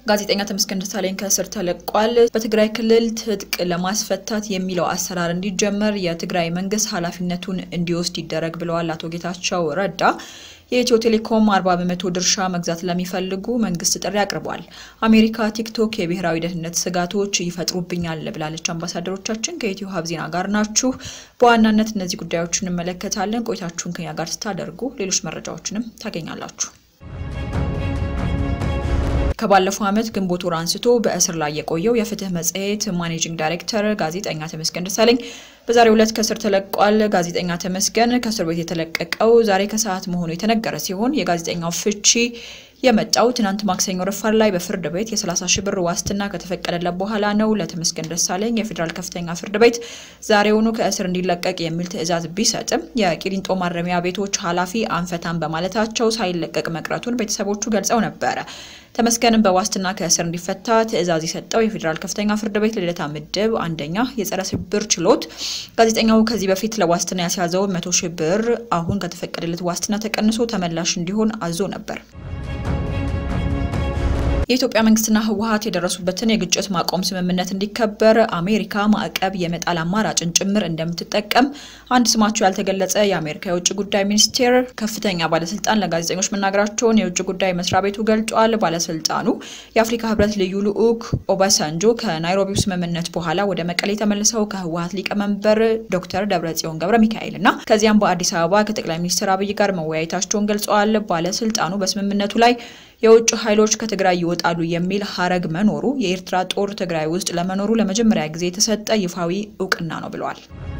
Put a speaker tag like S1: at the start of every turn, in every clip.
S1: ጋዜጠኛ ተመስገን ደሳለኝ ከእስር ተለቋል። በትግራይ ክልል ትጥቅ ለማስፈታት የሚለው አሰራር እንዲጀመር የትግራይ መንግስት ኃላፊነቱን እንዲወስድ ይደረግ ብለዋል አቶ ጌታቸው ረዳ። የኢትዮ ቴሌኮም 40 በመቶ ድርሻ መግዛት ለሚፈልጉ መንግስት ጥሪ አቅርቧል። አሜሪካ ቲክቶክ የብሔራዊ ደህንነት ስጋቶች ይፈጥሩብኛል ብላለች። አምባሳደሮቻችን ከኢትዮ ሀብ ዜና ጋር ናችሁ። በዋናነት እነዚህ ጉዳዮች እንመለከታለን። ቆይታችሁን ከኛ ጋር ስታደርጉ ሌሎች መረጃዎችንም ታገኛላችሁ። ከባለፈው ዓመት ግንቦት ወር አንስቶ በእስር ላይ የቆየው የፍትህ መጽሔት ማኔጂንግ ዳይሬክተር ጋዜጠኛ ተመስገን ደሳለኝ በዛሬው ዕለት ከእስር ተለቋል። ጋዜጠኛ ተመስገን ከእስር ቤት የተለቀቀው ዛሬ ከሰዓት መሆኑ የተነገረ ሲሆን የጋዜጠኛው ፍቺ የመጣው ትናንት ማክሰኞ ረፋድ ላይ በፍርድ ቤት የ30 ሺህ ብር ዋስትና ከተፈቀደለት በኋላ ነው። ለተመስገን ደሳለኝ የፌዴራል ከፍተኛ ፍርድ ቤት ዛሬውኑ ከእስር እንዲለቀቅ የሚል ትዕዛዝ ቢሰጥም የቂሊንጦ ማረሚያ ቤቶች ኃላፊ አንፈታም በማለታቸው ሳይለቀቅ መቅረቱን ቤተሰቦቹ ገልጸው ነበረ። ተመስገንም በዋስትና ከእስር እንዲፈታ ትዕዛዝ የሰጠው የፌዴራል ከፍተኛ ፍርድ ቤት ልደታ ምድብ አንደኛ የጸረ ሽብር ችሎት ጋዜጠኛው ከዚህ በፊት ለዋስትና ያስያዘውን መቶ ሺህ ብር አሁን ከተፈቀደለት ዋስትና ተቀንሶ ተመላሽ እንዲሆን አዞ ነበር። የኢትዮጵያ መንግስትና ህወሀት የደረሱበትን የግጭት ማቆም ስምምነት እንዲከበር አሜሪካ ማዕቀብ የመጣል አማራጭን ጭምር እንደምትጠቀም አንድ ስማቸው ያልተገለጸ የአሜሪካ የውጭ ጉዳይ ሚኒስቴር ከፍተኛ ባለስልጣን ለጋዜጠኞች መናገራቸውን የውጭ ጉዳይ መስሪያ ቤቱ ገልጿል። ባለስልጣኑ የአፍሪካ ህብረት ልዩ ልዑክ ኦባሳንጆ ከናይሮቢው ስምምነት በኋላ ወደ መቀሌ ተመልሰው ከህወሀት ሊቀመንበር ዶክተር ደብረጽዮን ገብረ ሚካኤል እና ከዚያም በአዲስ አበባ ከጠቅላይ ሚኒስትር አብይ ጋር መወያየታቸውን ገልጸዋል። ባለስልጣኑ በስምምነቱ ላይ የውጭ ኃይሎች ከትግራይ ይወጣሉ የሚል ሀረግ መኖሩ የኤርትራ ጦር ትግራይ ውስጥ ለመኖሩ ለመጀመሪያ ጊዜ የተሰጠ ይፋዊ እውቅና ነው ብለዋል።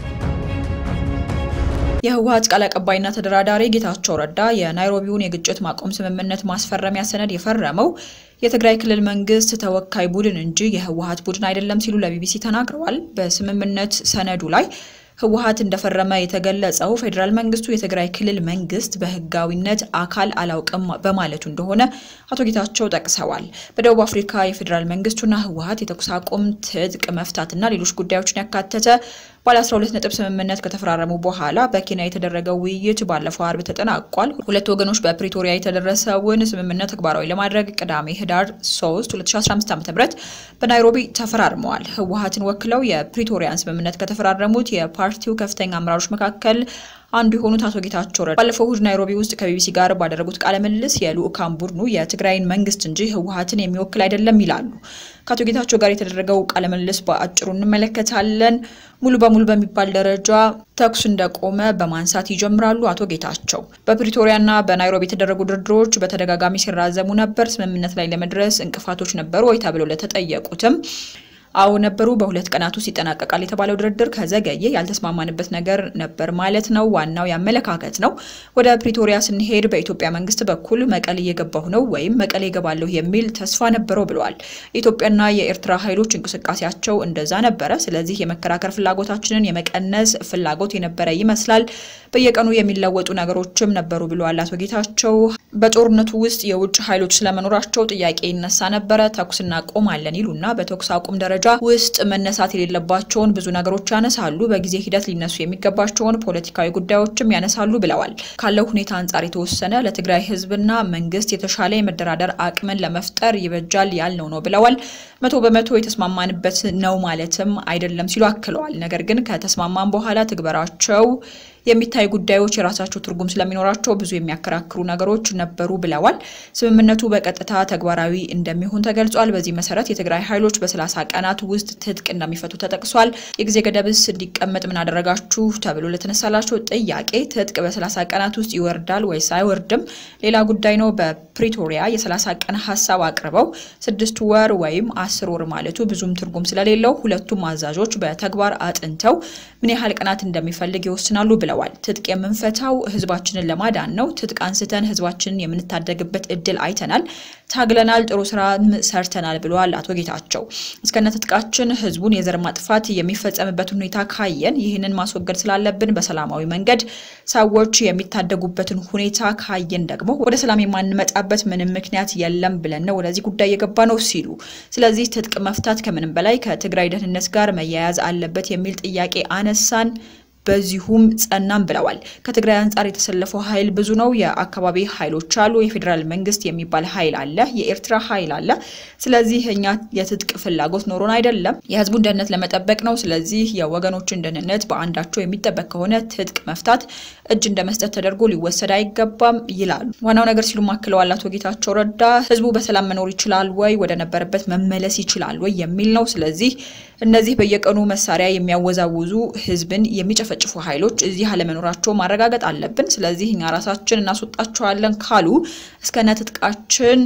S1: የህወሀት ቃል አቀባይና ተደራዳሪ ጌታቸው ረዳ የናይሮቢውን የግጭት ማቆም ስምምነት ማስፈረሚያ ሰነድ የፈረመው የትግራይ ክልል መንግስት ተወካይ ቡድን እንጂ የህወሀት ቡድን አይደለም ሲሉ ለቢቢሲ ተናግረዋል። በስምምነት ሰነዱ ላይ ህወሀት እንደፈረመ የተገለጸው ፌዴራል መንግስቱ የትግራይ ክልል መንግስት በህጋዊነት አካል አላውቅም በማለቱ እንደሆነ አቶ ጌታቸው ጠቅሰዋል። በደቡብ አፍሪካ የፌዴራል መንግስቱና ህወሀት የተኩስ አቁም፣ ትጥቅ መፍታትና ሌሎች ጉዳዮችን ያካተተ ባለ 12 ነጥብ ስምምነት ከተፈራረሙ በኋላ በኬንያ የተደረገው ውይይት ባለፈው አርብ ተጠናቋል። ሁለቱ ወገኖች በፕሪቶሪያ የተደረሰውን ስምምነት ተግባራዊ ለማድረግ ቅዳሜ ህዳር 3 2015 ዓ.ም በናይሮቢ ተፈራርመዋል። ህወሀትን ወክለው የፕሪቶሪያን ስምምነት ከተፈራረሙት የፓርቲው ከፍተኛ አመራሮች መካከል አንዱ የሆኑት አቶ ጌታቸው ረዳ ባለፈው እሁድ ናይሮቢ ውስጥ ከቢቢሲ ጋር ባደረጉት ቃለ ምልልስ የልኡካን ቡድኑ የትግራይን መንግስት እንጂ ህወሀትን የሚወክል አይደለም ይላሉ። ከአቶ ጌታቸው ጋር የተደረገው ቃለ ምልልስ በአጭሩ እንመለከታለን። ሙሉ በሙሉ በሚባል ደረጃ ተኩስ እንደቆመ በማንሳት ይጀምራሉ አቶ ጌታቸው። በፕሪቶሪያና በናይሮቢ የተደረጉ ድርድሮች በተደጋጋሚ ሲራዘሙ ነበር። ስምምነት ላይ ለመድረስ እንቅፋቶች ነበሩ ወይ ተብለው ለተጠየቁትም አዎ ነበሩ። በሁለት ቀናት ውስጥ ይጠናቀቃል የተባለው ድርድር ከዘገየ ያልተስማማንበት ነገር ነበር ማለት ነው። ዋናው ያመለካከት ነው። ወደ ፕሪቶሪያ ስንሄድ በኢትዮጵያ መንግስት በኩል መቀሌ እየገባሁ ነው ወይም መቀሌ እገባለሁ የሚል ተስፋ ነበረው ብለዋል። የኢትዮጵያና የኤርትራ ኃይሎች እንቅስቃሴያቸው እንደዛ ነበረ። ስለዚህ የመከራከር ፍላጎታችንን የመቀነስ ፍላጎት የነበረ ይመስላል። በየቀኑ የሚለወጡ ነገሮችም ነበሩ ብለዋል አቶ ጌታቸው። በጦርነቱ ውስጥ የውጭ ኃይሎች ስለመኖራቸው ጥያቄ ይነሳ ነበረ። ተኩስ እናቆማለን ይሉና በተኩስ አቁም ደረጃ ውስጥ መነሳት የሌለባቸውን ብዙ ነገሮች ያነሳሉ። በጊዜ ሂደት ሊነሱ የሚገባቸውን ፖለቲካዊ ጉዳዮችም ያነሳሉ ብለዋል። ካለው ሁኔታ አንጻር የተወሰነ ለትግራይ ህዝብና መንግስት የተሻለ የመደራደር አቅምን ለመፍጠር ይበጃል ያልነው ነው ብለዋል። መቶ በመቶ የተስማማንበት ነው ማለትም አይደለም ሲሉ አክለዋል። ነገር ግን ከተስማማን በኋላ ትግበራቸው የሚታይ ጉዳዮች የራሳቸው ትርጉም ስለሚኖራቸው ብዙ የሚያከራክሩ ነገሮች ነበሩ ብለዋል። ስምምነቱ በቀጥታ ተግባራዊ እንደሚሆን ተገልጿል። በዚህ መሰረት የትግራይ ኃይሎች በሰላሳ ቀናት ውስጥ ትጥቅ እንደሚፈቱ ተጠቅሷል። የጊዜ ገደብስ እንዲቀመጥ ምን አደረጋችሁ ተብሎ ለተነሳላቸው ጥያቄ ትጥቅ በሰላሳ ቀናት ውስጥ ይወርዳል ወይስ አይወርድም ሌላ ጉዳይ ነው። በፕሪቶሪያ የሰላሳ ቀን ሀሳብ አቅርበው ስድስት ወር ወይም አስር ወር ማለቱ ብዙም ትርጉም ስለሌለው ሁለቱም አዛዦች በተግባር አጥንተው ምን ያህል ቀናት እንደሚፈልግ ይወስናሉ ብለዋል። ትጥቅ የምንፈታው ህዝባችንን ለማዳን ነው። ትጥቅ አንስተን ህዝባችንን የምንታደግበት እድል አይተናል፣ ታግለናል፣ ጥሩ ስራ ሰርተናል ብለዋል አቶ ጌታቸው። እስከነ ትጥቃችን ህዝቡን የዘር ማጥፋት የሚፈጸምበት ሁኔታ ካየን ይህንን ማስወገድ ስላለብን በሰላማዊ መንገድ ሰዎች የሚታደጉበትን ሁኔታ ካየን ደግሞ ወደ ሰላም የማንመጣበት ምንም ምክንያት የለም ብለን ነው ወደዚህ ጉዳይ የገባ ነው ሲሉ፣ ስለዚህ ትጥቅ መፍታት ከምንም በላይ ከትግራይ ደህንነት ጋር መያያዝ አለበት የሚል ጥያቄ አነሳን። በዚሁም ጸናም ብለዋል። ከትግራይ አንጻር የተሰለፈው ኃይል ብዙ ነው። የአካባቢ ኃይሎች አሉ። የፌዴራል መንግስት የሚባል ኃይል አለ። የኤርትራ ኃይል አለ። ስለዚህ እኛ የትጥቅ ፍላጎት ኖሮን አይደለም፣ የህዝቡን ደህንነት ለመጠበቅ ነው። ስለዚህ የወገኖችን ደህንነት በአንዳቸው የሚጠበቅ ከሆነ ትጥቅ መፍታት እጅ እንደ መስጠት ተደርጎ ሊወሰድ አይገባም ይላሉ። ዋናው ነገር ሲሉ ማክለዋል አቶ ጌታቸው ረዳ ህዝቡ በሰላም መኖር ይችላል ወይ፣ ወደ ነበረበት መመለስ ይችላል ወይ የሚል ነው። ስለዚህ እነዚህ በየቀኑ መሳሪያ የሚያወዛውዙ ህዝብን የሚጨፈጭፉ ኃይሎች እዚህ አለመኖራቸው ማረጋገጥ አለብን። ስለዚህ እኛ ራሳችን እናስወጣቸዋለን ካሉ እስከነ ትጥቃችን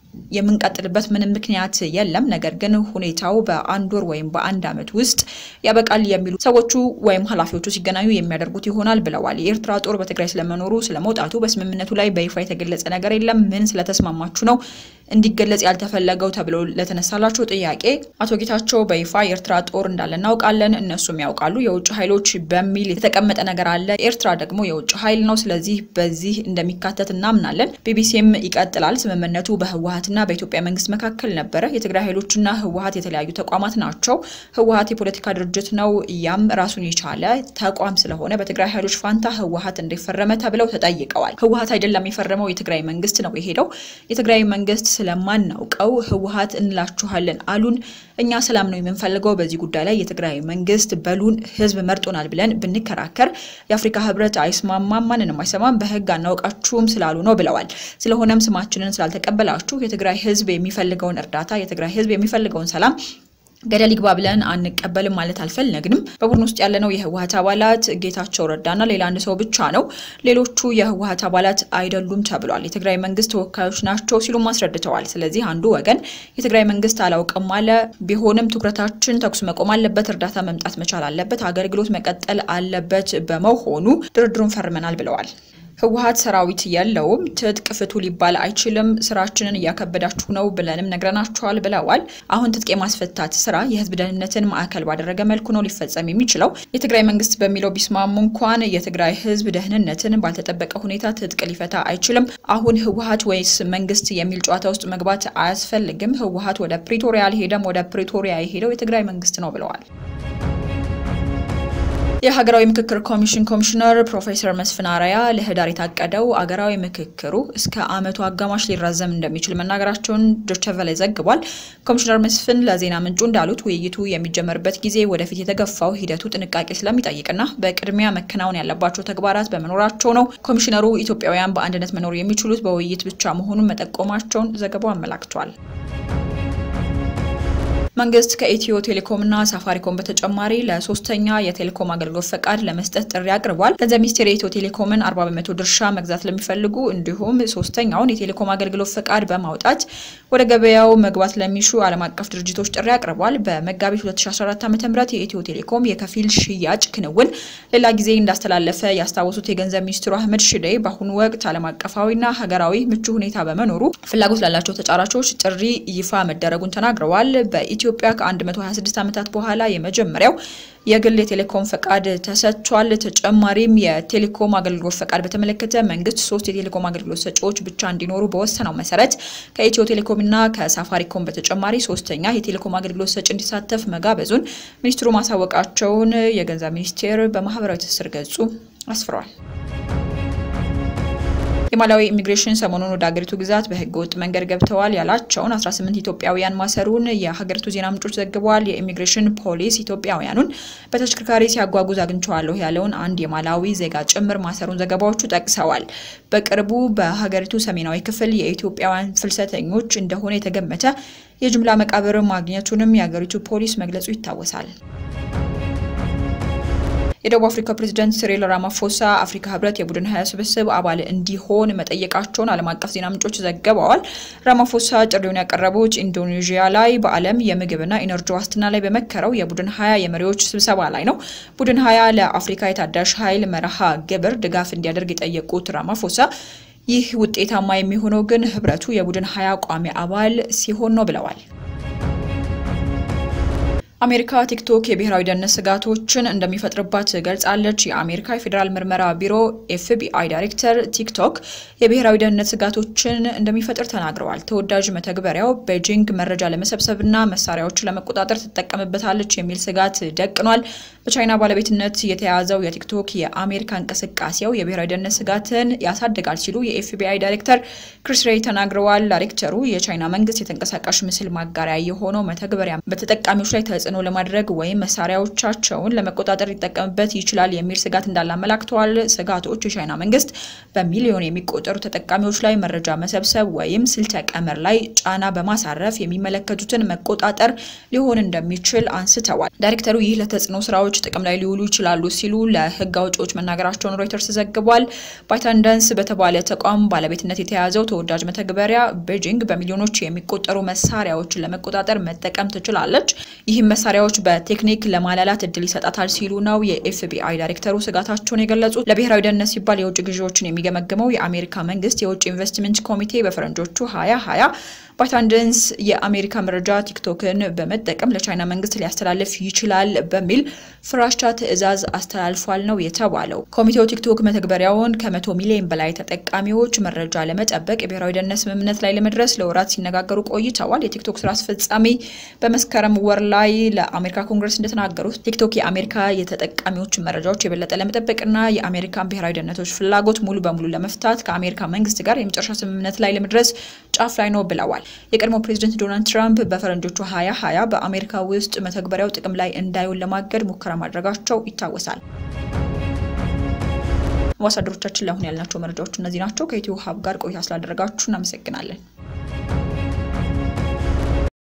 S1: የምንቀጥልበት ምንም ምክንያት የለም። ነገር ግን ሁኔታው በአንድ ወር ወይም በአንድ ዓመት ውስጥ ያበቃል የሚሉ ሰዎቹ ወይም ኃላፊዎቹ ሲገናኙ የሚያደርጉት ይሆናል ብለዋል። የኤርትራ ጦር በትግራይ ስለመኖሩ ስለመውጣቱ በስምምነቱ ላይ በይፋ የተገለጸ ነገር የለም። ምን ስለተስማማችሁ ነው እንዲገለጽ ያልተፈለገው ተብሎ ለተነሳላቸው ጥያቄ አቶ ጌታቸው በይፋ የኤርትራ ጦር እንዳለ እናውቃለን፣ እነሱም ያውቃሉ። የውጭ ኃይሎች በሚል የተቀመጠ ነገር አለ። ኤርትራ ደግሞ የውጭ ኃይል ነው። ስለዚህ በዚህ እንደሚካተት እናምናለን። ቢቢሲም ይቀጥላል። ስምምነቱ በህወሀትና በኢትዮጵያ መንግስት መካከል ነበረ። የትግራይ ኃይሎችና ህወሀት የተለያዩ ተቋማት ናቸው። ህወሀት የፖለቲካ ድርጅት ነው። ያም ራሱን የቻለ ተቋም ስለሆነ በትግራይ ኃይሎች ፋንታ ህወሀት እንደፈረመ ተብለው ተጠይቀዋል። ህወሀት አይደለም የፈረመው፣ የትግራይ መንግስት ነው የሄደው። የትግራይ መንግስት ስለማናውቀው ህወሀት እንላችኋለን አሉን። እኛ ሰላም ነው የምንፈልገው። በዚህ ጉዳይ ላይ የትግራይ መንግስት በሉን ህዝብ መርጦናል ብለን ብንከራከር የአፍሪካ ህብረት አይስማማም፣ ማንንም አይሰማም፣ በህግ አናውቃችሁም ስላሉ ነው ብለዋል። ስለሆነም ስማችንን ስላልተቀበላችሁ የትግራይ ህዝብ የሚፈልገውን እርዳታ የትግራይ ህዝብ የሚፈልገውን ሰላም ገደል ይግባ ብለን አንቀበልም ማለት አልፈለግንም። በቡድን ውስጥ ያለነው የህወሀት አባላት ጌታቸው ረዳና ሌላ አንድ ሰው ብቻ ነው። ሌሎቹ የህወሀት አባላት አይደሉም ተብሏል። የትግራይ መንግስት ተወካዮች ናቸው ሲሉም አስረድተዋል። ስለዚህ አንዱ ወገን የትግራይ መንግስት አላውቅም አለ። ቢሆንም ትኩረታችን ተኩስ መቆም አለበት፣ እርዳታ መምጣት መቻል አለበት፣ አገልግሎት መቀጠል አለበት በመሆኑ ድርድሩን ፈርመናል ብለዋል። ህወሀት ሰራዊት የለውም፣ ትጥቅ ፍቱ ሊባል አይችልም፣ ስራችንን እያከበዳችሁ ነው ብለንም ነግረናችኋል ብለዋል። አሁን ትጥቅ የማስፈታት ስራ የህዝብ ደህንነትን ማዕከል ባደረገ መልኩ ነው ሊፈጸም የሚችለው። የትግራይ መንግስት በሚለው ቢስማሙ እንኳን የትግራይ ህዝብ ደህንነትን ባልተጠበቀ ሁኔታ ትጥቅ ሊፈታ አይችልም። አሁን ህወሀት ወይስ መንግስት የሚል ጨዋታ ውስጥ መግባት አያስፈልግም። ህወሀት ወደ ፕሪቶሪያ አልሄደም፣ ወደ ፕሪቶሪያ የሄደው የትግራይ መንግስት ነው ብለዋል። የሀገራዊ ምክክር ኮሚሽን ኮሚሽነር ፕሮፌሰር መስፍን አርአያ ለህዳር የታቀደው አገራዊ ምክክሩ እስከ ዓመቱ አጋማሽ ሊራዘም እንደሚችል መናገራቸውን ዶቸቨለ ዘግቧል። ኮሚሽነር መስፍን ለዜና ምንጩ እንዳሉት ውይይቱ የሚጀመርበት ጊዜ ወደፊት የተገፋው ሂደቱ ጥንቃቄ ስለሚጠይቅና በቅድሚያ መከናወን ያለባቸው ተግባራት በመኖራቸው ነው። ኮሚሽነሩ ኢትዮጵያውያን በአንድነት መኖር የሚችሉት በውይይት ብቻ መሆኑን መጠቆማቸውን ዘገባው አመላክቷል። መንግስት ከኢትዮ ቴሌኮምና ሳፋሪኮም በተጨማሪ ለሶስተኛ የቴሌኮም አገልግሎት ፈቃድ ለመስጠት ጥሪ አቅርቧል። ገንዘብ ሚኒስቴር የኢትዮ ቴሌኮምን 40 በመቶ ድርሻ መግዛት ለሚፈልጉ እንዲሁም ሶስተኛውን የቴሌኮም አገልግሎት ፈቃድ በማውጣት ወደ ገበያው መግባት ለሚሹ ዓለም አቀፍ ድርጅቶች ጥሪ አቅርቧል። በመጋቢት 2014 ዓ.ም የኢትዮ ቴሌኮም የከፊል ሽያጭ ክንውን ሌላ ጊዜ እንዳስተላለፈ ያስታወሱት የገንዘብ ሚኒስትሩ አህመድ ሽዴ በአሁኑ ወቅት ዓለም አቀፋዊና ሀገራዊ ምቹ ሁኔታ በመኖሩ ፍላጎት ላላቸው ተጫራቾች ጥሪ ይፋ መደረጉን ተናግረዋል። በኢትዮ ኢትዮጵያ ከ126 ዓመታት በኋላ የመጀመሪያው የግል የቴሌኮም ፈቃድ ተሰጥቷል። ተጨማሪም የቴሌኮም አገልግሎት ፈቃድ በተመለከተ መንግስት ሶስት የቴሌኮም አገልግሎት ሰጪዎች ብቻ እንዲኖሩ በወሰነው መሰረት ከኢትዮ ቴሌኮምና ከሳፋሪኮም በተጨማሪ ሶስተኛ የቴሌኮም አገልግሎት ሰጪ እንዲሳተፍ መጋበዙን ሚኒስትሩ ማሳወቃቸውን የገንዘብ ሚኒስቴር በማህበራዊ ትስስር ገጹ አስፍሯል። የማላዊ ኢሚግሬሽን ሰሞኑን ወደ ሀገሪቱ ግዛት በህገ ወጥ መንገድ ገብተዋል ያላቸውን 18 ኢትዮጵያውያን ማሰሩን የሀገሪቱ ዜና ምንጮች ዘግበዋል። የኢሚግሬሽን ፖሊስ ኢትዮጵያውያኑን በተሽከርካሪ ሲያጓጉዝ አግኝቼዋለሁ ያለውን አንድ የማላዊ ዜጋ ጭምር ማሰሩን ዘገባዎቹ ጠቅሰዋል። በቅርቡ በሀገሪቱ ሰሜናዊ ክፍል የኢትዮጵያውያን ፍልሰተኞች እንደሆነ የተገመተ የጅምላ መቃብር ማግኘቱንም የሀገሪቱ ፖሊስ መግለጹ ይታወሳል። የደቡብ አፍሪካ ፕሬዝዳንት ሲሪል ራማፎሳ አፍሪካ ህብረት የቡድን ሀያ ስብስብ አባል እንዲሆን መጠየቃቸውን ዓለም አቀፍ ዜና ምንጮች ዘግበዋል። ራማፎሳ ጥሪውን ያቀረቡት ኢንዶኔዥያ ላይ በዓለም የምግብና ኢነርጂ ዋስትና ላይ በመከረው የቡድን ሀያ የመሪዎች ስብሰባ ላይ ነው። ቡድን ሀያ ለአፍሪካ የታዳሽ ኃይል መርሃ ግብር ድጋፍ እንዲያደርግ የጠየቁት ራማፎሳ ይህ ውጤታማ የሚሆነው ግን ህብረቱ የቡድን ሀያ ቋሚ አባል ሲሆን ነው ብለዋል። አሜሪካ ቲክቶክ የብሔራዊ ደህንነት ስጋቶችን እንደሚፈጥርባት ገልጻለች። የአሜሪካ የፌዴራል ምርመራ ቢሮ ኤፍቢአይ ዳይሬክተር ቲክቶክ የብሔራዊ ደህንነት ስጋቶችን እንደሚፈጥር ተናግረዋል። ተወዳጅ መተግበሪያው ቤጂንግ መረጃ ለመሰብሰብና መሳሪያዎችን ለመቆጣጠር ትጠቀምበታለች የሚል ስጋት ደቅኗል። በቻይና ባለቤትነት የተያዘው የቲክቶክ የአሜሪካ እንቅስቃሴው የብሔራዊ ደህንነት ስጋትን ያሳድጋል ሲሉ የኤፍቢአይ ዳይሬክተር ክሪስ ሬይ ተናግረዋል። ዳይሬክተሩ የቻይና መንግስት የተንቀሳቃሽ ምስል ማጋሪያ የሆነው መተግበሪያ በተጠቃሚዎች ላይ ተጽዕኖ ለማድረግ ወይም መሳሪያዎቻቸውን ለመቆጣጠር ሊጠቀምበት ይችላል የሚል ስጋት እንዳለ አመላክተዋል። ስጋቶች የቻይና መንግስት በሚሊዮን የሚቆጠሩ ተጠቃሚዎች ላይ መረጃ መሰብሰብ ወይም ስልተ ቀመር ላይ ጫና በማሳረፍ የሚመለከቱትን መቆጣጠር ሊሆን እንደሚችል አንስተዋል። ዳይሬክተሩ ይህ ለተጽዕኖ ስራዎች ጥቅም ላይ ሊውሉ ይችላሉ ሲሉ ለህግ አውጪዎች መናገራቸውን ሮይተርስ ዘግቧል። ባይታንደንስ በተባለ ተቋም ባለቤትነት የተያዘው ተወዳጅ መተግበሪያ ቤጂንግ በሚሊዮኖች የሚቆጠሩ መሳሪያዎችን ለመቆጣጠር መጠቀም ትችላለች፣ ይህም መሳሪያዎች በቴክኒክ ለማላላት እድል ይሰጣታል ሲሉ ነው የኤፍቢአይ ዳይሬክተሩ ስጋታቸውን የገለጹት። ለብሔራዊ ደህንነት ሲባል የውጭ ግዢዎችን የሚገመግመው የአሜሪካ መንግስት የውጭ ኢንቨስትመንት ኮሚቴ በፈረንጆቹ 2020 ባይታንደንስ የአሜሪካ መረጃ ቲክቶክን በመጠቀም ለቻይና መንግስት ሊያስተላልፍ ይችላል በሚል ፍራቻ ትዕዛዝ አስተላልፏል ነው የተባለው። ኮሚቴው ቲክቶክ መተግበሪያውን ከመቶ ሚሊዮን በላይ ተጠቃሚዎች መረጃ ለመጠበቅ የብሔራዊ ደህንነት ስምምነት ላይ ለመድረስ ለወራት ሲነጋገሩ ቆይተዋል። የቲክቶክ ስራ አስፈጻሚ በመስከረም ወር ላይ ለአሜሪካ ኮንግረስ እንደተናገሩት ቲክቶክ የአሜሪካ የተጠቃሚዎችን መረጃዎች የበለጠ ለመጠበቅና የአሜሪካን ብሔራዊ ደህንነቶች ፍላጎት ሙሉ በሙሉ ለመፍታት ከአሜሪካ መንግስት ጋር የመጨረሻ ስምምነት ላይ ለመድረስ ጫፍ ላይ ነው ብለዋል። የቀድሞ ፕሬዚደንት ዶናልድ ትራምፕ በፈረንጆቹ 2020 በአሜሪካ ውስጥ መተግበሪያው ጥቅም ላይ እንዳይውል ለማገድ ሙከራ ማድረጋቸው ይታወሳል። አምባሳደሮቻችን ለአሁን ያልናቸው መረጃዎች እነዚህ ናቸው። ከኢትዮ ሀብ ጋር ቆይታ ስላደረጋችሁ እናመሰግናለን።